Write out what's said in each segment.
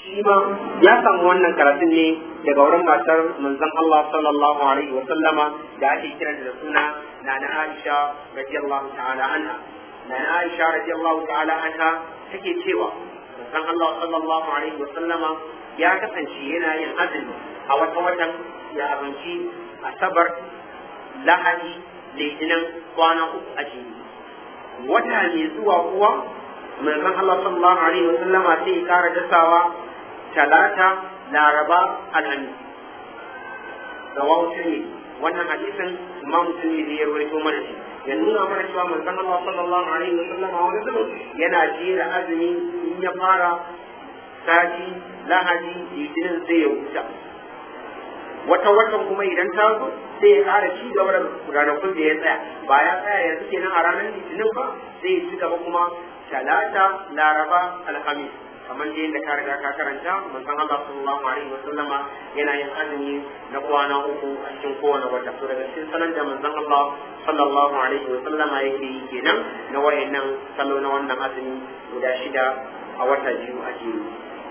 shi ma ya samu wannan karatun ne daga wurin matar manzon Allah sallallahu alaihi wa sallama da ake kiran da suna Nana Aisha radiyallahu ta'ala anha Nana Aisha radiyallahu ta'ala anha take cewa manzon Allah sallallahu alaihi wa sallama ya kasance yana yin azumi a wata watan ya abinci asabar lahadi litinin kwana uku a jini wata mai zuwa kuwa manzon Allah sallallahu alaihi wa sallama sai ya kara dasawa talata laraba alhamis rawahu tirmidhi wannan hadisin imam tirmidhi ya rawaito mana shi ya nuna mana cewa manzon Allah sallallahu alaihi wa sallama wani zaman yana jera azumi in ya fara sati lahadi litinin sai ya huta wata watan kuma idan ta zo sai ya kara ci gaba da ranakun da ya tsaya ba ya tsaya yanzu kenan a ranar litinin ba sai ya ci gaba kuma talata laraba alhamis kamar da yadda ka riga ka karanta manzon Allah sallallahu alaihi wa sallama yana yin azumi na kwana uku a cikin kowane wata to daga cikin salon da manzon Allah sallallahu alaihi wa sallama yake yi kenan na wayannan salo na wannan azumi guda shida a wata biyu a jere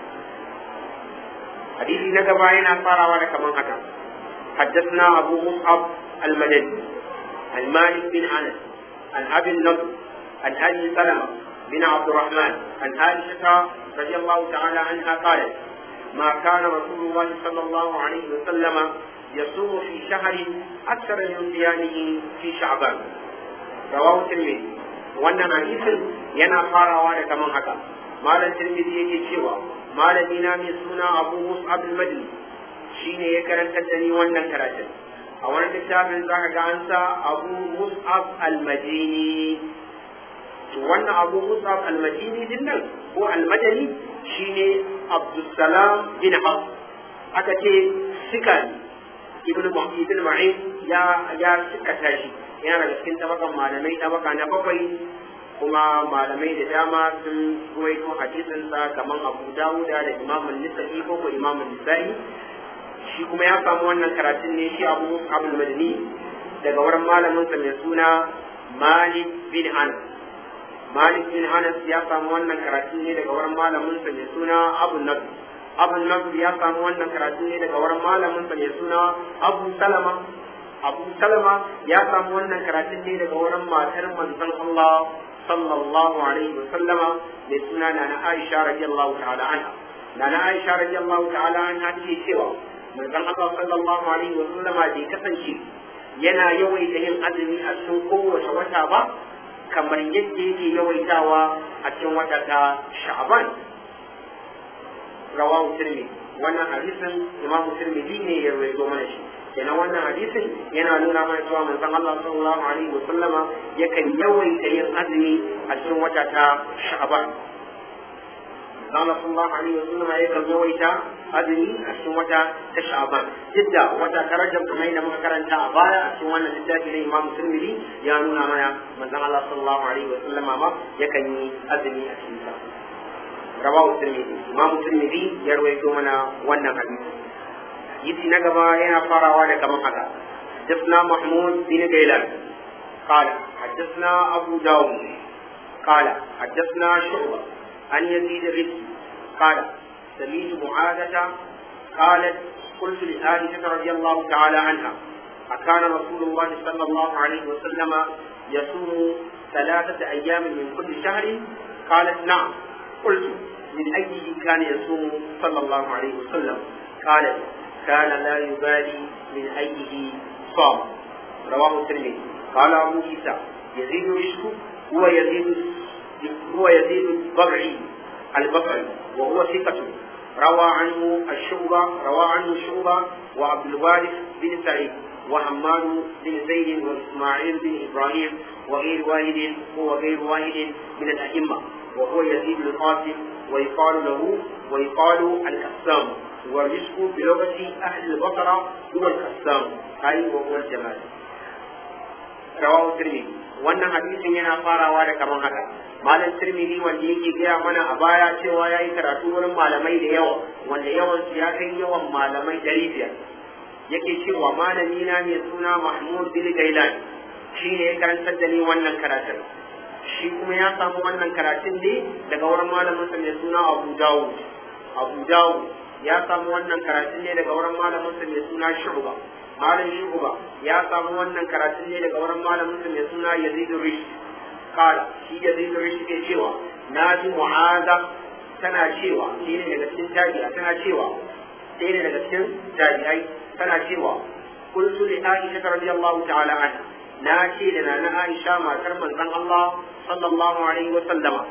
hadisi na gaba yana farawa da kaman haka حدثنا أبو مصعب المدني عن مالك بن أنس عن أبي النضر عن أبي سلمة بن عبد الرحمن عن عائشة رضي الله تعالى عنها قالت ما كان رسول الله صلى الله عليه وسلم يصوم في شهر أكثر من صيامه في شعبان رواه الترمذي wannan hadisin yana farawa da kaman haka malam tirmidhi yake cewa malami na mai suna abu mus'ab al-madini shine ya karantar da ni wannan karatun a wani littafin zaka ga an sa abu mus'ab al-madini to wannan abu musab almadini din nan ko almadani shine abdussalam bin haf aka ce sika ibn ibn ma'in ya ya sika tashi yana daga cikin tabakan malamai tabaka na bakwai kuma malamai da dama sun ruwaito hadisin sa kaman abu dawuda da imam an-nisa'i ko ko imam an-nisa'i shi kuma ya samu wannan karatun ne shi abu musab almadani daga wurin malamin sa mai suna malik bin anas Malik bin Anas ya samu wannan karatu ne daga wurin malamin sa mai suna Abu Nadr. Abu Nadr ya samu wannan karatu ne daga wurin malamin sa mai suna Abu Salama. Abu Salama ya samu wannan karatu ne daga wurin matar manzon Allah sallallahu alaihi wa sallama mai suna Nana Aisha radiyallahu ta'ala anha. Nana Aisha radiyallahu ta'ala anha take cewa manzon Allah sallallahu alaihi wa sallama bai kasance yana yawaita yin azumi a cikin kowace wata ba kamar yadda yake yawaitawa a cikin wata ta sha'aban rawahu tirmidhi wannan hadisin imam tirmidhi ne ya rawaito mana shi kenan wannan hadisin yana nuna mana cewa manzon Allah sallallahu alaihi wa sallama yakan yawaita yin azumi a cikin wata ta sha'aban Allah sallallahu alaihi wa sallama yakan yawaita azumi a cikin wata ta sha'aban duk wata ta rajab kamar yadda muka karanta a baya a cikin wannan littafi na Imam Tirmidhi ya nuna mana manzon Allah sallallahu alaihi wa sallama ma yakan yi azumi a cikin sa rawahu Tirmidhi Imam Tirmidhi ya rawaito mana wannan hadisi hadisi na gaba yana farawa da kamar haka حدثنا محمود بن غيلان قال حدثنا أبو داود قال حدثنا شعبة عن يزيد الرزقي قال سميت معاذة قالت قلت لعائشة رضي الله تعالى عنها أكان رسول الله صلى الله عليه وسلم يصوم ثلاثة أيام من كل شهر قالت نعم قلت من أيه كان يصوم صلى الله عليه وسلم قالت كان لا يبالي من أيه صام رواه الترمذي قال أبو عيسى يزيد رشد هو يزيد هو يزيد الضبعي البصري وهو ثقة روى عنه الشعبة روى عنه الشعبة وعبد الوارث بن سعيد وحماد بن زيد وإسماعيل بن إبراهيم وغير واحد هو غير واحد من الأئمة وهو يزيد القاسم ويقال له ويقال الكسام والرزق بلغة أهل البصرة هو الكسام أي وهو الجمال رواه الترمذي wannan hadisin yana farawa da kamar haka malam tirmidhi wanda yake gaya mana a baya cewa ya yi karatu wurin malamai da yawa wanda yawan su ya kai yawan malamai dari biyar yake cewa malami na mai suna mahmud bin gailan shi ne ya karantar da ni wannan karatun shi kuma ya samu wannan karatun ne daga wurin malamin sa mai suna abu dawud abu dawud ya samu wannan karatun ne daga wurin malaminsa mai suna shu'ba malam shu'ba ya samu wannan karatun ne daga wurin malaminsa mai suna yazid rish kala shi yazid rish ke cewa na ji mu'aza tana cewa shi ne daga cikin tabi'a tana cewa sai ne daga cikin tabi'ai tana cewa qultu li aisha radiyallahu ta'ala anha na ce da nana aisha matar manzon Allah sallallahu alaihi wa sallama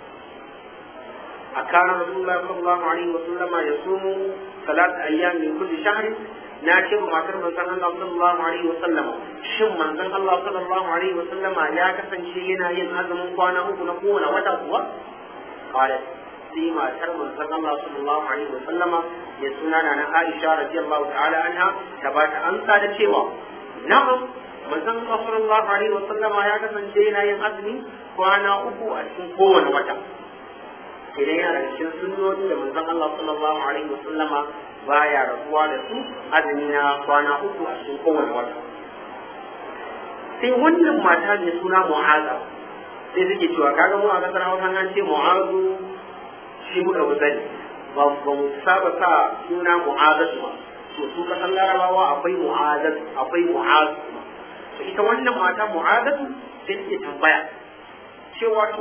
أكان رسول الله صلى الله عليه وسلم يصوم ثلاث أيام من كل شهر ناشر ما تر من الله صلى الله عليه وسلم شم من الله صلى الله عليه وسلم يا كسن شينا ينهزم قوانا ونقول وتقوى قالت فيما تر من الله صلى الله عليه وسلم يسنى أنا عائشة رضي الله تعالى عنها تبات أنت لشيوا نعم manzon Allah sallallahu alaihi wa sallama ya kasance yana yin azumi kwana uku a cikin kowane wata idan yana da cikin sunnoni da manzon Allah sallallahu alaihi wa sallama baya rabuwa da su azumi na kwana uku a cikin kowane wata sai wannan mata mai suna mu'aza sai suke cewa kaga mu a kasar Hausa an ce mu'azu shi muka fi sani ba ba mu saba sa suna mu'azatu ba to su kasan larabawa akwai mu'azatu akwai mu'azu to ita wannan mata mu'azatu sai take tambaya cewa to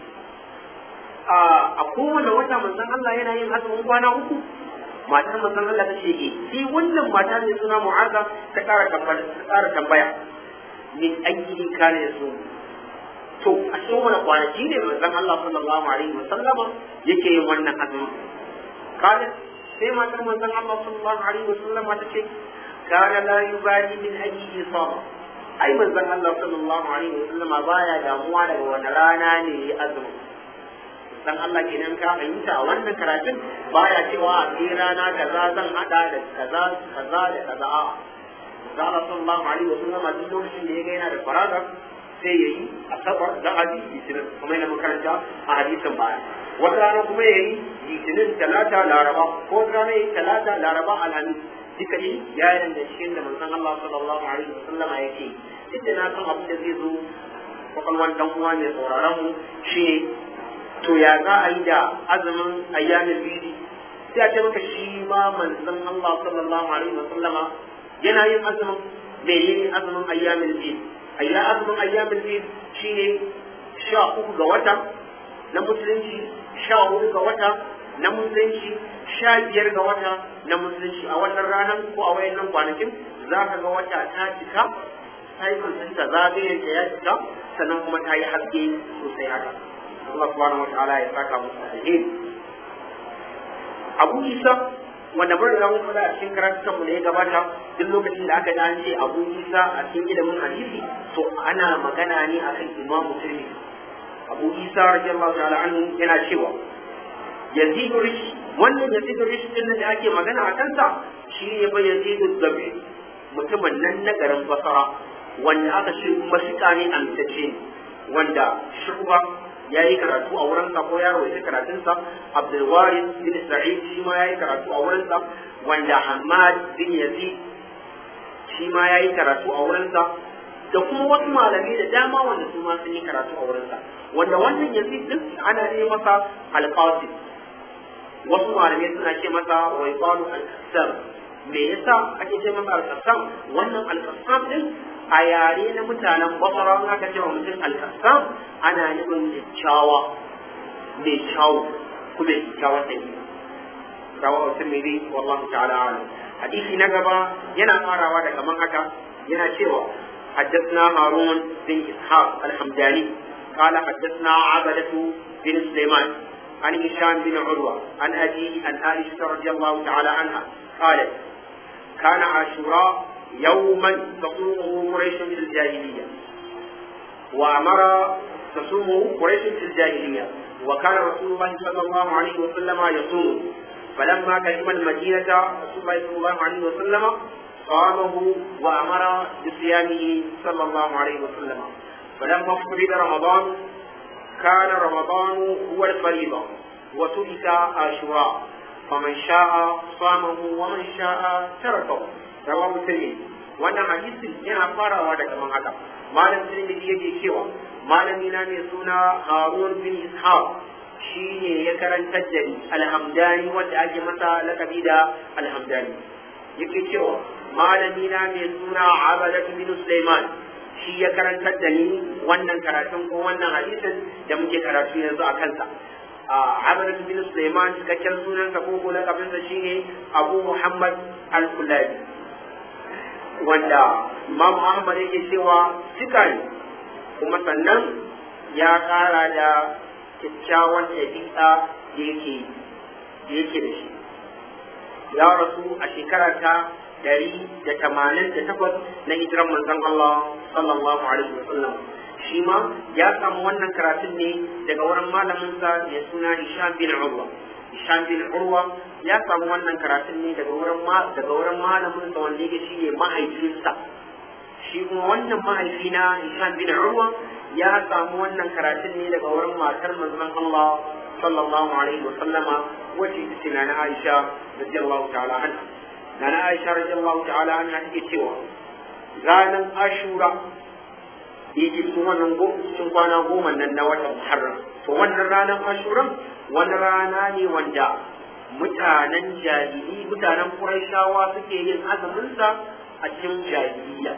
a kowane wata manzon Allah yana yin azumin kwana uku matar manzon Allah ta ce eh sai wannan mata ne suna mu'aza ta ƙara tambaya ta ƙara tambaya min aiki kana yaso to a cikin wani kwanaki ne manzon Allah sallallahu alaihi wa sallama yake yin wannan azumin kana sai matar manzon Allah sallallahu alaihi wa sallama ta ce kana la yubali min aiki sama ai manzon Allah sallallahu alaihi wa sallama baya damuwa daga wani rana ne ya azumin dan Allah kenan ka fahimta a wannan karatun baya cewa a sai rana kaza zan hada da kaza kaza da kaza a da Allah sallallahu alaihi wasallam a duk lokacin da ya ga yana da faraga sai yayi asabar da hadisi litinin kuma yana makaranta a hadisin baya wata rana kuma yayi litinin talata laraba ko wata rana yayi talata laraba alhamis duka shi ya yi da cikin da manzon Allah sallallahu alaihi wasallam yake duk da na san abin da zai zo kwakwalwan dan uwa mai sauraron mu shi to ya za a yi da azumin ayyamin bidi sai a ce maka shi ma manzon Allah sallallahu alaihi wa sallama yana yin azumin menene azumin ayyamin bidi ayya azumin ayyamin bidi shine sha uku ga wata na musulunci sha hudu ga wata na musulunci sha biyar ga wata na musulunci a wannan ranar ko a wayannan kwanakin za ka ga wata ta cika cycle ɗinta zagayen ta ya cika sannan kuma ta yi haske sosai haka Allah subhanahu wataala ya saka musu alheri Abu Isa wanda bar da mun faɗa a cikin karatukan mu da ya gabata duk lokacin da aka ji an ce Abu Isa a cikin ilimin hadisi to ana magana ne akan Imam Tirmidhi Abu Isa radiyallahu ta'ala anhu yana cewa Yazid Rish wannan Yazid Rish din da ake magana a kansa shi ne ba Yazid Zabi mutumin nan na garin Basra wanda aka ce kuma shika ne amsace wanda shuba ya yi karatu a wurinsa ko ya rawaita karatunsa abdulwaris bin sa'id shi ma ya yi karatu a wurinsa wanda hamad bin yazid shi ma ya yi karatu a wurinsa da kuma wasu malamai da dama wanda su ma sun yi karatu a wurinsa wanda wannan yazid din ana ne masa alqasim wasu malamai suna ce masa waiqalu al-qassam me yasa ake ce masa al-qassam wannan al-qassam din a yare na mutanen basara aka ce wa mutum alkassam ana nufin kyakkyawa mai kyawu kuma kyakkyawan ɗari rawa mutum mai dai wallahu ta'ala alam hadisi na gaba yana farawa da kaman haka yana cewa حدثنا هارون بن إسحاق الحمداني قال حدثنا عبدة بن سليمان عن هشام بن عروة عن أبيه عن عائشة رضي الله تعالى عنها قالت كان عاشوراء يوما تصومه قريش في الجاهلية وأمر تصومه قريش في الجاهلية وكان رسول الله صلى الله عليه وسلم يصوم فلما قدم المدينة رسول الله صلى الله عليه وسلم صامه وأمر بصيامه صلى الله عليه وسلم فلما افترض رمضان كان رمضان هو الفريضة وترك عاشوراء فمن شاء صامه ومن شاء تركه رواه الترمذي wannan hadisin yana farawa da kaman haka malam tirmidhi yake cewa malami na mai suna harun bin ishaq shine ya karantar da ni alhamdani wanda ake masa lakabi da alhamdani yake cewa malami na mai suna abadatu bin sulaiman shi ya karantar da ni wannan karatun ko wannan hadisin da muke karatu yanzu a kansa abadatu bin sulaiman cikakken sunansa ko ko lakabinsa shine abu muhammad al-kullabi wanda imam ahmad yake cewa cika ne kuma sannan ya kara da kyakkyawan ɗabi'a da yake da yake da shi ya rasu a shekara ta dari da tamanin da takwas na hijiran manzon Allah sallallahu alaihi wa sallam shi ma ya samu wannan karatun ne daga wurin malaminsa mai suna Hisham bin Urwa Hisham bin Urwa ya samu wannan karatun ne daga wurin daga wurin malaminsa wanda yake shi ne mahaifinsa shi kuma wannan mahaifi na Hisham bin Urwa ya samu wannan karatun ne daga wurin matar manzon Allah sallallahu alaihi wa sallama wacce ita ce na Aisha radiyallahu ta'ala anha na Aisha radiyallahu ta'ala anha take cewa ranar Ashura yake cikin wannan cikin kwana goma nan na watan Muharram to wannan ranar Ashura wani rana ne wanda mutanen jahili mutanen Qurayshawa suke yin azumin sa a cikin jahiliya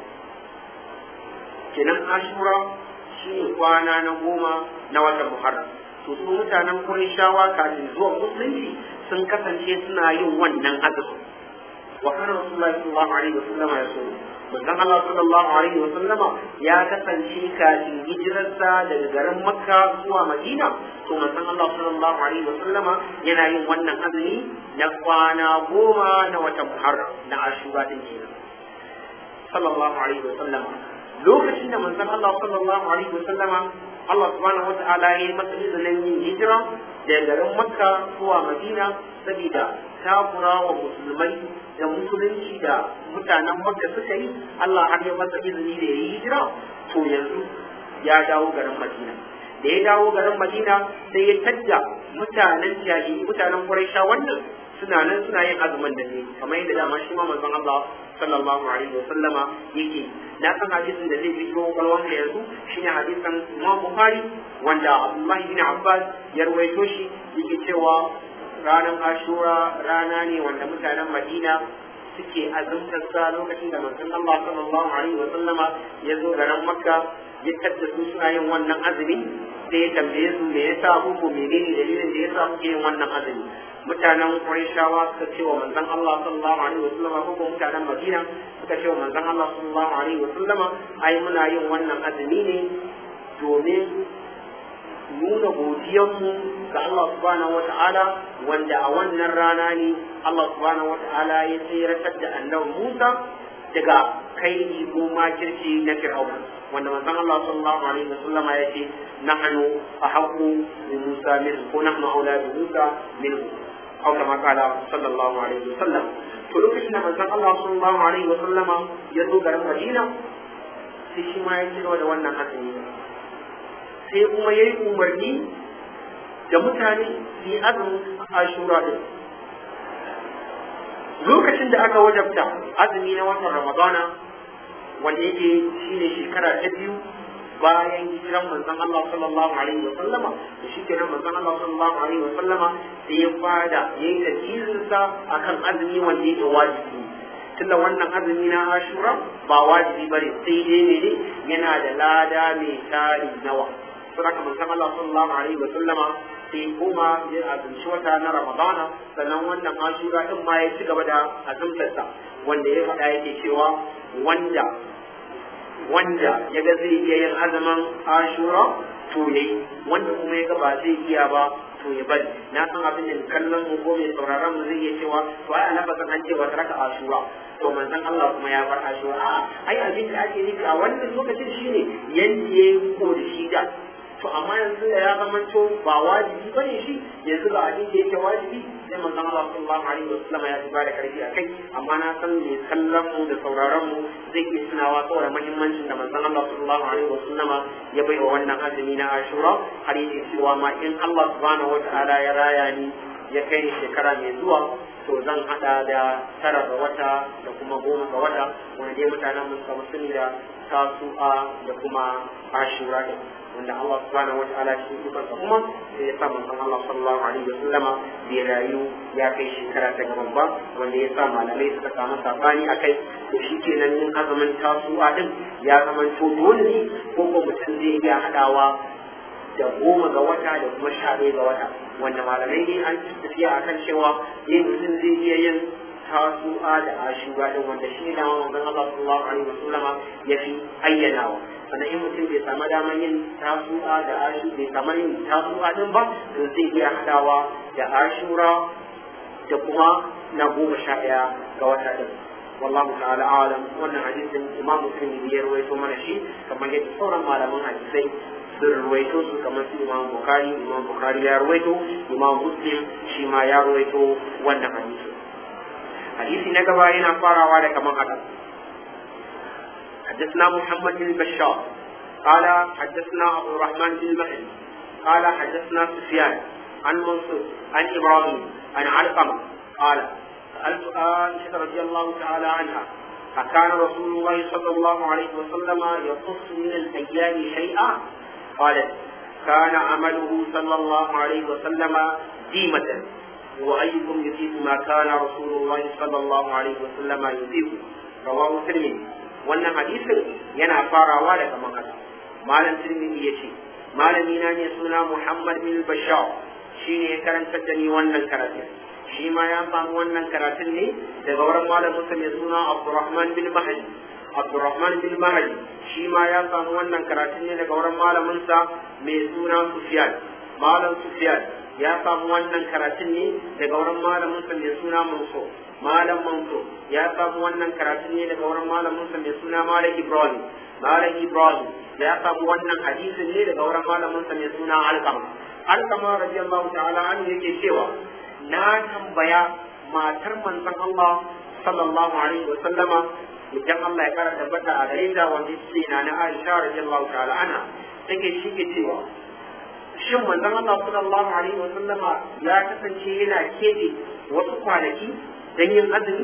kenan Ashura shine kwana na goma na watan Muharram to su mutanen Qurayshawa kafin zuwa musulunci sun kasance suna yin wannan azumin wa kana Rasulullahi sallallahu alaihi wasallam ya so manzon Allah sallallahu alaihi wasallama ya kasance kafin hijirarsa daga garin Makka zuwa Madina to manzon Allah sallallahu alaihi wasallama yana yin wannan azumi na kwana goma na watan Muharram na Ashura din kenan sallallahu alaihi wasallama lokacin da manzon Allah sallallahu alaihi wasallama Allah subhanahu wata'ala ya yi masa izinin yin hijira daga garin Makka zuwa Madina saboda takura wa musulmai da musulunci da mutanen Makka suka yi Allah har ya masa izini da ya yi hijira to yanzu ya dawo garin Madina da ya dawo garin Madina sai ya tadda mutanen jahili mutanen Quraisha wannan suna nan suna yin azumin da ne kamar yadda dama shi ma manzon Allah sallallahu alaihi wa sallama yake na san hadisin da zai fito kwalwan da yanzu shine hadisin Imam Bukhari wanda Abdullah bin Abbas ya rawaito shi yake cewa ranar Ashura rana ne wanda mutanen Madina suke azumtar sa lokacin da manzon Allah sallallahu alaihi wa sallama ya zo garin Makka ya tadda su suna yin wannan azumi sai ya tambaye su me yasa ko menene dalilin da yasa kuke yin wannan azumi mutanen Qurayshawa suka ce wa manzon Allah sallallahu alaihi wa sallama ko mutanen Madina suka ce wa manzon Allah sallallahu alaihi wa sallama ai muna yin wannan azumi ne domin nuna godiyarmu ga Allah subhanahu wa ta'ala wanda a wannan rana ne Allah subhanahu wa ta'ala ya tsiratar da annabi Musa daga kai ko makirci na Fir'auna wanda manzon Allah sallallahu alaihi wa sallama ya ce nahnu ahqqu bi Musa min ko nahnu aula bi Musa minhu أو كما قال صلى الله عليه وسلم to lokacin da manzon Allah sallallahu alaihi wa sallama ya zo garin Madina sai shi ma ya ci gaba da wannan azumi sai kuma yayi umarni da mutane su yi azumin Ashura din lokacin da aka wajabta azumi na watan Ramadana wanda yake shine shekara ta biyu bayan hijiran manzon Allah sallallahu alaihi wa sallama da shi kenan manzon Allah sallallahu alaihi wa sallama sai ya fada yayi tafsirin sa akan azumi wanda yake wajibi tunda wannan azumi na Ashura ba wajibi bane sai dai ne ne yana da lada mai tari nawa saboda manzon Allah sallallahu alaihi wa sallama sai kuma ya azumci wata na Ramadana sannan wannan Ashura din ma ya ci gaba da azumtarsa wanda ya faɗa yake cewa wanda wanda ya ga zai iya yin azumin ashura to ya yi wanda kuma ya ga ba zai iya ba to ya bari na san abin da kallon mu ko mai sauraron mu zai iya cewa to ai ana fasan an ce wata raka ashura to manzon Allah kuma ya bar ashura a ai abin da ake nufi a wannan lokacin shine yanda ya yi ko da shi da to amma yanzu da ya zama to ba wajibi bane shi yanzu ga abin da yake wajibi sai manzon Allah sallallahu alaihi wasallam ya tuba da karfi akai amma na san me kallon mu da sauraron mu zai iya tunawa saboda muhimmancin da manzon Allah sallallahu alaihi wasallama ya bai wa wannan azumi na Ashura har yake cewa ma in Allah subhanahu wataala ya raya ni ya kai ni shekara mai zuwa to zan hada da tara ga wata da kuma goma ga wata wanda dai mutanen mu suka sani da tasu'a da kuma ashura din wanda Allah subhanahu wataala shi ikon sa kuma sai ya sa manzon Allah sallallahu alaihi wasallam bai rayu ya kai shekara ta gaban ba wanda ya sa malamai suka samu sabani akai to shi kenan yin azumin tasu'a din ya zama to dole ne ko ko mutum zai iya hadawa da goma ga wata da kuma sha ɗaya ga wata wanda malamai ne an tafiya akan cewa yin mutum zai iya yin tasu'a da ashura din wanda shi ne manzon Allah sallallahu alaihi wasallam ya fi ayyanawa sannan in mutum bai samu damar yin tasu'a da ashura bai samu yin tasu'a din ba to zai iya hadawa da ashura da kuma na goma sha ɗaya ga wata din wallahu ta'ala alam wannan hadisin imam muslim ya rawaito mana shi kamar yadda sauran malaman hadisai sun ruwaito su kamar su imam bukari imam bukari ya ruwaito imam muslim shi ma ya ruwaito wannan hadisi hadisi na gaba yana farawa da kamar haka حدثنا محمد بن بشار قال حدثنا ابو الرحمن بن مهدي قال حدثنا سفيان عن منصور عن ابراهيم عن علقمه قال سالت عائشه رضي الله تعالى عنها أكان رسول الله صلى الله عليه وسلم يقص من الأيام شيئا قالت كان عمله صلى الله عليه وسلم ديمة وأيكم يطيق ما كان رسول الله صلى الله عليه وسلم يطيق رواه الترمذي wannan hadisin yana farawa daga makasa malam tirmidhi ya ce malami na ne suna muhammad bin bashar shine ya karantar da ni wannan karatun shi ma ya samu wannan karatun ne daga wurin malamin sa mai suna abdurrahman bin mahdi abdurrahman bin mahdi shi ma ya samu wannan karatun ne daga wurin malamin sa mai suna sufyan malam sufyan ya samu wannan karatun ne daga wurin malamin sa mai suna mansur malam mansur ya samu wannan karatun ne daga wurin malamin sa mai suna malam ibrahim malam ibrahim ya samu wannan hadisin ne daga wurin malamin sa mai suna alkama alkama radiyallahu ta'ala an yake cewa na tambaya matar manzon Allah sallallahu alaihi wa sallama idan Allah ya kara tabbata a gare ta wanda ce na na Aisha radiyallahu ta'ala anha take shi ke cewa shin manzon Allah sallallahu alaihi wa sallama ya kasance yana kebe wasu kwanaki dan yin azumi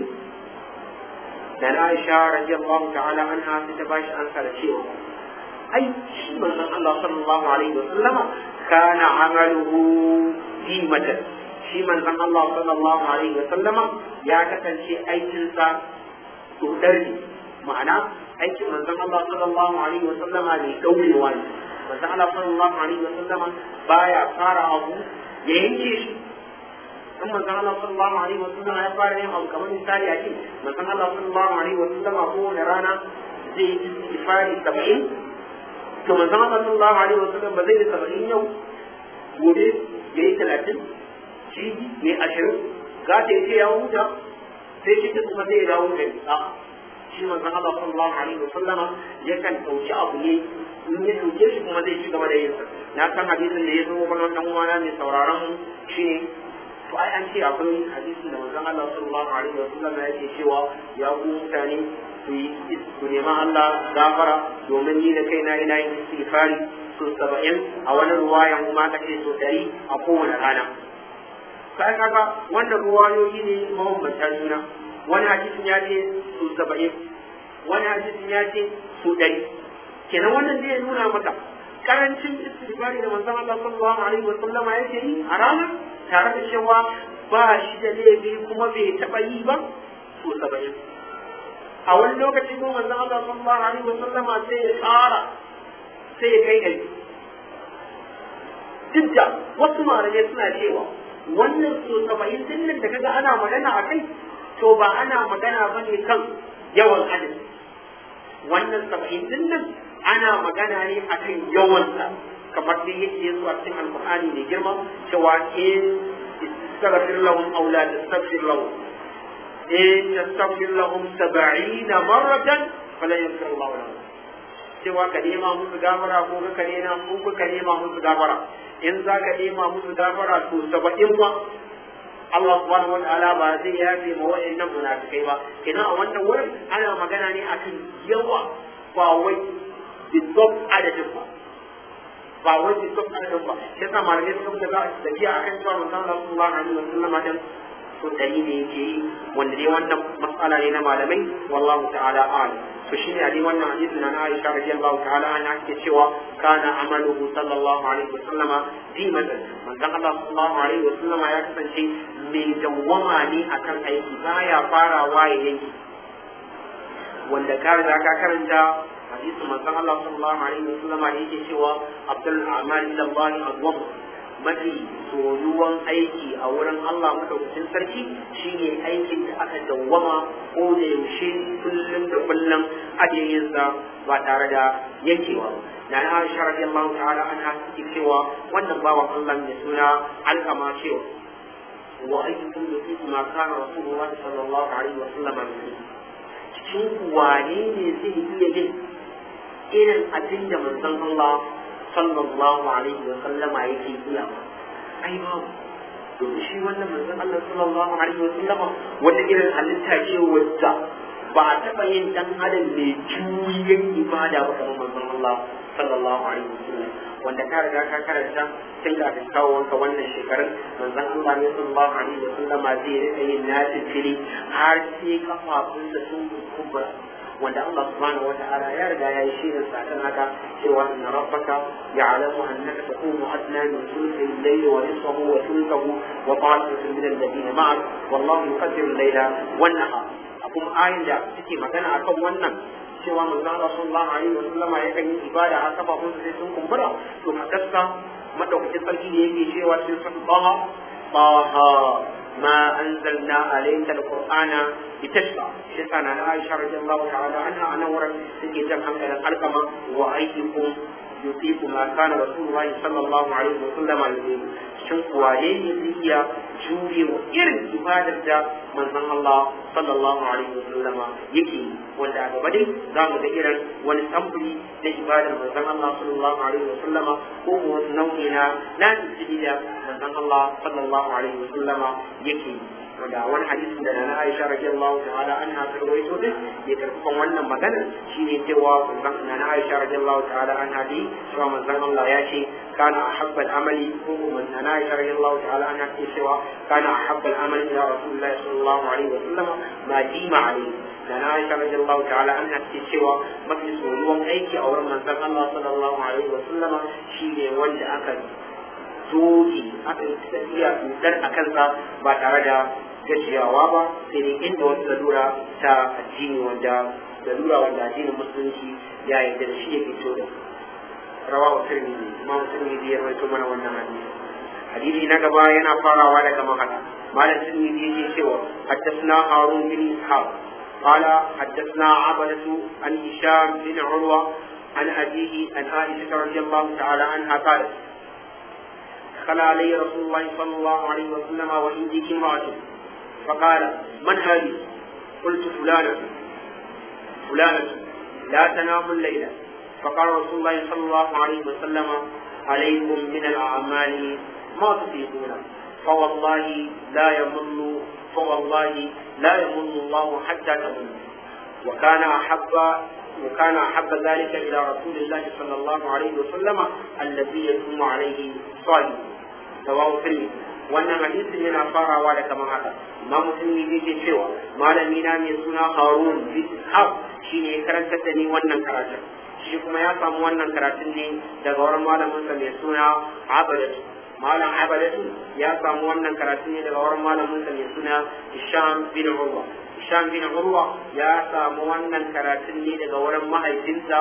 da na Aisha radiyallahu ta'ala anha sai ta bashi ansa da cewa ai shi manzon Allah sallallahu alaihi wa sallama kana amaluhu dimatan shi manzon Allah sallallahu alaihi wa sallama ya kasance aikinsa dodar ne ma'ana aikin manzon Allah sallallahu alaihi wa sallama ne daurewa ne manzon Allah sallallahu alaihi wa sallama baya fara abu ya yanke shi in manzon Allah sallallahu alaihi wa sallama ya fara yin abu kamar misali a ce manzon Allah sallallahu alaihi wa sallama kowane rana zai yi istifari saba'in to manzon Allah sallallahu alaihi wa sallam ba zai yi saba'in yau gobe ya yi talatin shi ne ashirin za ta yi ce ya huta sai shi kuma zai ya dawo gari a shi manzon Allah sallallahu alaihi wa sallama yakan ɗauki abu ne in ya ɗauke shi kuma zai ci gaba da yin sa na san hadisin da ya zo wani dan uwana mai sauraron mu shine to ai an ce akwai hadisin da manzon Allah sallallahu alaihi wa sallama yake cewa ya ku mutane ku yi ku nema Allah gafara domin ni da kaina ina yin istighfari so saba'in a wani ruwayan kuma aka ce so ɗari a kowane rana sai kaga wannan ruwayoyi ne mabambanta juna wani hadisin ya ce su saba'in wani hadisin ya ce su ɗari kenan wannan zai nuna maka karancin istighfari da manzon Allah sallallahu alaihi wa sallama yake yi a ranar tare da cewa ba shi da laifi kuma bai taɓa yi ba su saba'in a wani lokaci ko manzon Allah sallallahu alaihi wa sallama sai ya ƙara sai ya kai ɗari duk da wasu malamai suna cewa wannan so saba'in din nan da kaga ana magana a kai to ba ana magana ba ne kan yawan adadi wannan saba'in din nan ana magana ne a kan yawansa kamar dai yake zuwa cikin alkur'ani mai girma cewa in istaghfir lahum aw la tastaghfir lahum in tastaghfir lahum 70 marratan fala yaghfir Allah lahum cewa ka nema musu gafara ko ka nema ko ka nema musu gafara in za ka nema musu gafara to saba'in ma Allah subhanahu wa ta'ala ba zai yafe ma wa'annan munafikai ba kenan a wannan wurin ana magana ne akan yawa ba wai bisof adadin ba ba wai bisof adadin ba shi yasa malamai suka fita za a tafiya akan cewa manzon Allah sallallahu alaihi wa sallam din to dari ne yake yi wanda dai wannan mas'ala ne na malamai wallahu ta'ala a'lam to shine a wannan hadisin na Aisha radiyallahu ta'ala anha take cewa kana amaluhu sallallahu alaihi wasallam dimatan manzon Allah sallallahu alaihi wasallam ya kasance mai dawwama ne akan aiki baya farawa ya yanki wanda ka riga ka karanta hadisin manzon Allah sallallahu alaihi wasallam yake cewa abdul a'mal ila Allah adwam mafi soyuwan aiki a wurin Allah madaukakin sarki shine aikin da aka dawwama ko da yaushe kullum da kullum ake yin sa ba tare da yankewa da na Aisha radiyallahu ta'ala anha take cewa wannan bawan Allah ne suna alkama cewa wa ayyukum yusiku ma kana rasulullah sallallahu alaihi wa sallam cikin wane ne zai iya yin irin abin da manzon Allah sallallahu alaihi wa sallama yake iya ai babu domin shi wannan manzon Allah sallallahu alaihi wa sallama wata irin halitta ce wadda ba a taɓa yin dan adam mai juyin ibada ba kamar manzon Allah sallallahu alaihi wa sallam wanda ka riga ka karanta tun da kawo wanka wannan shekarun manzon Allah ne sallallahu alaihi wa sallama zai rika yin nasi fili har sai kafafunsa sun kumbura wanda Allah subhanahu wata'ala ya riga ya yi shirin sa kan haka cewa inna rabbaka ya'lamu annaka taqumu adna min thuluthi al-layli wa nisfahu wa thuluthahu wa ta'ifatun min alladhina ma'ak wallahu yuqaddiru al-layla wan nahar akum ayin da suke magana akan wannan cewa manzo Allah sallallahu alaihi wa sallama yakan yi ibada har kafafun sai sun kumbura to hakka madaukakin sarki ne yake cewa cikin sun baha baha ما أنزلنا عليك القرآن لتشقى شيخنا عائشة رضي الله تعالى عنها أنا ورد سكي جمعا إلى القمة وأيكم يطيق ما كان رسول الله صلى الله عليه وسلم يطيق shin wane ne zai iya jure wa irin ibadar da manzon Allah sallallahu alaihi wasallama yake yi wanda a gaba dai za mu ga irin wani samfuri na ibadar manzon Allah sallallahu alaihi wasallama ko wasu nau'i na na da manzon Allah sallallahu alaihi wasallama yake yi wanda wani hadisin da na Aisha radiyallahu ta'ala anha ta rawaito din ya karfafan wannan magana shine cewa manzon na Aisha radiyallahu ta'ala anha dai cewa manzon Allah ya ce kana ahabba al-amali ko manzon na Aisha radiyallahu ta'ala anha ce cewa kana ahabba al-amali ila Rasulullah sallallahu alaihi wa sallam ma dima alaihi da na Aisha radiyallahu ta'ala anha ce cewa mafi soyuwan aiki a wurin manzon Allah sallallahu alaihi wa sallama shine wanda aka doki aka yi tafiya dudar a kansa ba tare da gajiyawa ba sai dai inda wata lalura ta addini wanda lalura wanda addinin musulunci ya yarda da shi ya fito da rawa wa tirmidhi imam tirmidhi ya rawaito mana wannan hadisi hadisi na gaba yana farawa daga makana malam tirmidhi yake cewa haddathna harun bin ishaq قال حدثنا عبدة عن هشام بن عروة عن أبيه عن عائشة رضي الله تعالى عنها قالت دخل علي رسول الله صلى الله عليه وسلم وعندي امرأة فقال من هذه؟ قلت فلانة فلانة لا تنام الليلة فقال رسول الله صلى الله عليه وسلم عليكم من الأعمال ما تطيقون فوالله لا يمل فوالله لا يمل الله حتى تمل وكان أحب وكان أحب ذلك إلى رسول الله صلى الله عليه وسلم الذي يتم عليه صالح سواء الترمذي wannan hadisin yana farawa da kamar haka imamu tirmidhi yake cewa malami na mai suna harun bin ishaq shine ya karantar da ni wannan karatun shi kuma ya samu wannan karatun ne daga wurin malamin sa mai suna abadatu malam abadatu ya samu wannan karatun ne daga wurin malamin sa mai suna hisham bin urwa hisham bin urwa ya samu wannan karatun ne daga wurin mahaifinsa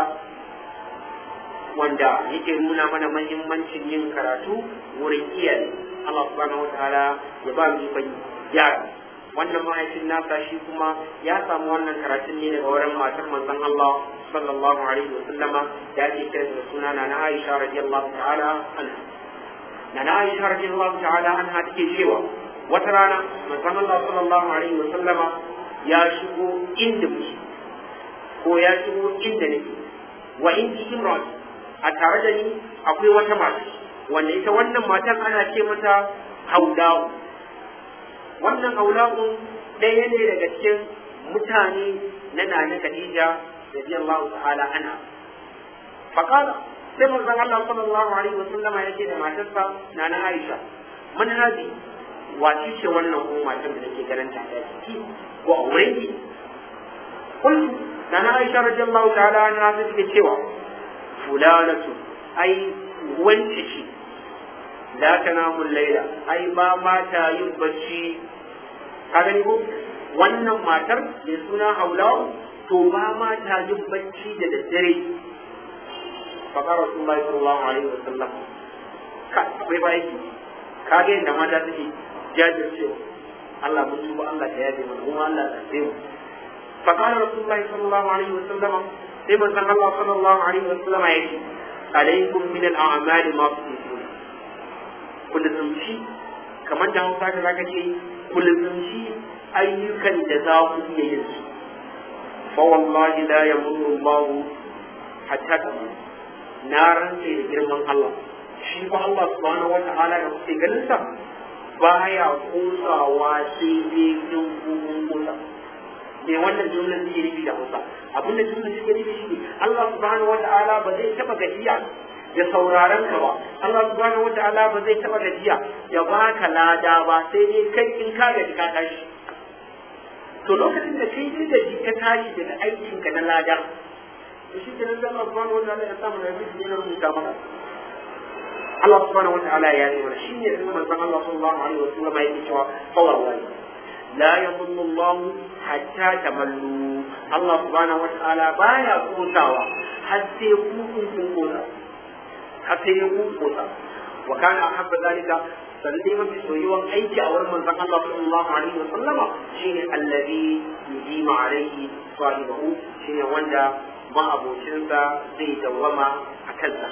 wanda yake nuna mana mahimmancin yin karatu wurin iyaye Allah subhanahu wa ta'ala ya ba mu ikon yara wannan mahaifin nasa shi kuma ya samu wannan karatun ne daga wurin matar manzon Allah sallallahu alaihi wa sallama da ake kira da suna na na Aisha radiyallahu ta'ala anha na na Aisha radiyallahu ta'ala anha take cewa wata rana manzon Allah sallallahu alaihi wa sallama ya shigo inda muke ko ya shigo inda nake wa indi imran a tare da ni akwai wata mata wanda ita wannan matan ana ce mata haulawu wannan haulawun ɗaya ne daga cikin mutane na nana Khadija radiyallahu ta'ala anha faqala sai manzon Allah sallallahu alaihi wa sallama yake da matarsa nana Aisha man hadi wace ce wannan ko matar da nake ganin ta ta ciki ko a wurin ki kullu nana Aisha radiyallahu ta'ala anha ta take cewa fulanatu ai wance ce la tanamu laila ai ba ma ta yin bacci ka gani ko wannan matar mai suna haulawu to ba ma ta yin bacci da daddare faƙar rasulullahi sallallahu alaihi wa sallam ka akwai ba yake ka ga yadda mata take jajircewa Allah mun tuba Allah ta yabe mana kuma Allah ta tsaye mu faƙar rasulullahi sallallahu alaihi wa sallam sai manzon Allah sallallahu alaihi wa sallam ya ce alaikum min al-a'mali ma tuqul kullum kamar da Hausa da zaka ce kullum ayyukan da za ku iya yin su fa wallahi la yamurru Allah hatta tamu na rantse da girman Allah shi ba Allah subhanahu wa ta'ala da kuke ganin sa baya kusawa sai dai in kun kusa me wannan jumlar take nufi da Hausa abin da jumlar take nufi shi Allah subhanahu wa ta'ala ba zai taba gajiya da sauraron ka ba Allah subhanahu wa ta'ala ba zai taba gajiya ya baka lada ba sai dai kai in ka gaji ka tashi to lokacin da kai da ji ka tashi daga aikin ka na lada to shi ke nan da Allah subhanahu wa ta'ala ya samu na yi ne na rubuta maka Allah subhanahu wa ta'ala ya yi mana shi ne da manzon Allah sallallahu alaihi wa sallam yake cewa fawar wani la yadhunnu Allah hatta tamallu Allah subhanahu wa ta'ala baya kosawa har sai ku kun kun kosa har sai ku kosa wa kana ahabba zalika sannan dai mafi soyuwan aiki a wurin manzon Allah sallallahu alaihi wa sallama shine allazi yujima alaihi sahibahu shine wanda ma'abocinsa zai dawwama a kansa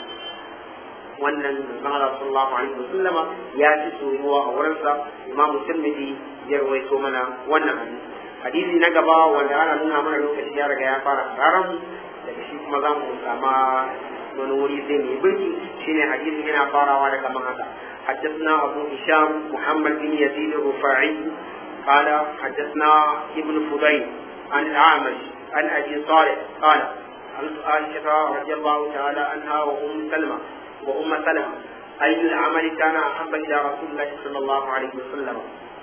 wannan manzon Allah sallallahu alaihi wa sallama ya ci soyuwa a wurinsa imamu tirmidhi ya rawaito mana wannan hadisi hadisi na gaba wanda ana nuna mana lokaci ya riga ya fara tsaron daga shi kuma za mu sama wani wuri zai mai birki shine hadisin yana farawa da kamar haka حدثنا أبو هشام محمد بن يزيد الرفاعي قال حدثنا ابن فضيل عن الأعمش عن أبي صالح قال سألت عائشة رضي الله تعالى عنها وأم سلمة وأم سلمة أي العمل كان أحب إلى رسول الله صلى الله عليه وسلم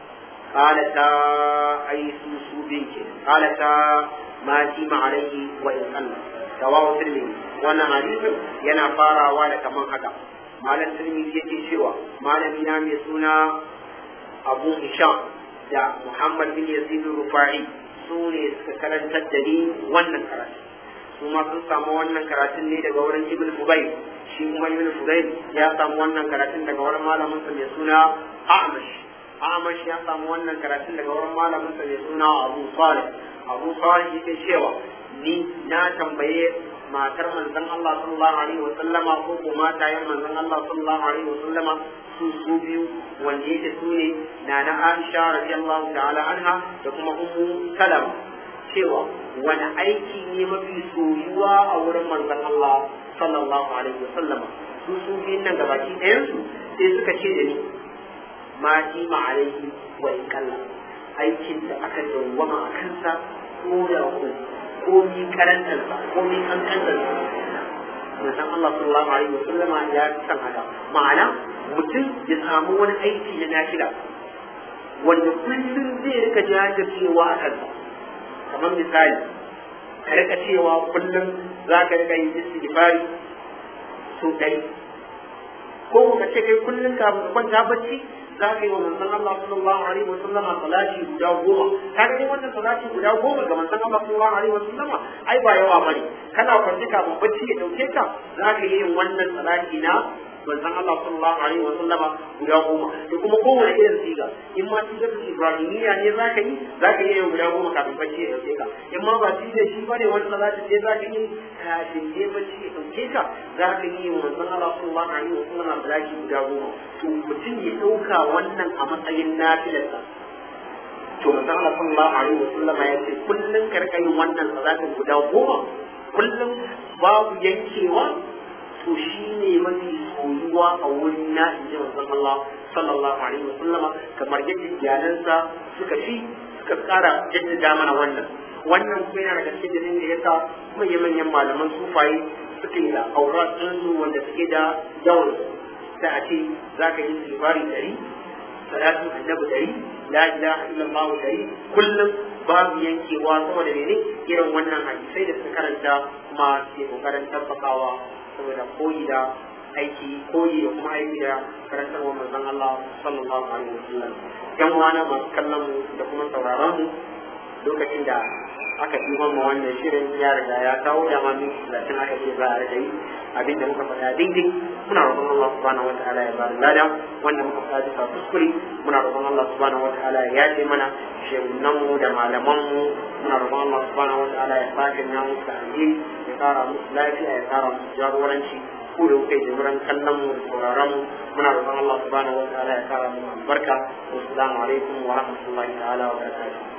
قالتا أي سوسو بنك قالتا ما جيم عليه وإن قل رواه الترمذي وانا حديث ينا فارا وانا كمان هذا malam tirmidhi yake cewa malami na mai suna abu hisham da muhammad bin yazid rufa'i su ne suka karantar da ni wannan karatu su ma sun samu wannan karatun ne daga wurin ibn fubayl shi kuma ibn fubayl ya samu wannan karatun daga wurin malamin sa mai suna a'mash a'mash ya samu wannan karatun daga wurin malamin sa mai suna abu salih abu salih yake cewa ni na tambaye matar manzon Allah sallallahu alaihi wa sallama ko ko matayen manzon Allah sallallahu alaihi wa sallama su su biyu wanda yake su ne na na Aisha radiyallahu ta'ala anha da kuma Ummu Salama cewa wani aiki ne mafi soyuwa a wurin manzon Allah sallallahu alaihi wa sallama su su biyun nan gabaki ɗayan su sai suka ce da ni ma ji ma alaihi wa kalla aikin da aka dawwama a kansa ko da ko komi karantarsa komi kankantarsa manzon Allah sallallahu alaihi wa sallama ya san haka ma'ana mutum ya samu wani aiki na nafila wanda kullum zai rika jajircewa a kansa kamar misali ka rika cewa kullum za ka rika yin istighfari so ɗari ko ka ce kai kullum kafin ka kwanta bacci za ka yi wa manzon Allah sallallahu alaihi wa sallama salati guda goma ka ga wannan salati guda goma ga manzon Allah sallallahu alaihi wa sallama ai ba yawa bane kana kwanci kafin bacci ya dauke ka za ka yi wannan salati na manzon Allah sallallahu alaihi wa sallama guda goma da kuma kowane irin siga in ma sigar Ibrahimiyya ne za ka yi za ka yi guda goma kafin bacci ya dauke ka in ma ba sigar shi bane wani salati sai za ka yi kafin ne bacci ya dauke ka za ka yi wa manzon Allah sallallahu alaihi wa sallama salati guda goma to mutum ya dauka wannan a matsayin nafilarsa to manzon Allah sallallahu alaihi wa sallama ya ce kullun ka rika yin wannan salatin guda goma kullum babu yankewa to shi ne mafi soyuwa a wurin na in ji manzon Allah sallallahu alaihi wa sallama kamar yadda iyalansa suka fi suka tsara jaddada mana wannan wannan kuma yana daga cikin dalilin da yasa manyan manyan malaman sufaye suke da aurat ɗinsu wanda suke da yawan da a ce za ka yi sifari ɗari salatin annabi dari la ilaha illallah dari kullum babu yankewa saboda mene irin wannan hadisai da suka karanta kuma ke kokarin tabbakawa saboda koyi da aiki koyi da kuma aiki da karantarwa manzon Allah sallallahu alaihi wasallam yan uwana masu kallon mu da kuma sauraron mu lokacin da aka yi mu wannan shirin ya riga ya kawo da ma min talatin aka ce za a riga yi abinda muka faɗa daidai muna roƙon Allah subhanahu wa ta'ala ya bada lada wanda muka faɗa bisa kuskure muna roƙon Allah subhanahu wa ta'ala ya yace mana shehunan mu da malaman mu muna roƙon Allah subhanahu wa ta'ala ya sake na musu da alheri ya kara musu lafiya ya kara musu jagoranci ku da kuka yi jimuran kallon mu da sauraron mu muna roƙon Allah subhanahu wa ta'ala ya kara mu albarka wassalamu alaikum wa rahmatullahi ta'ala wa barakatuh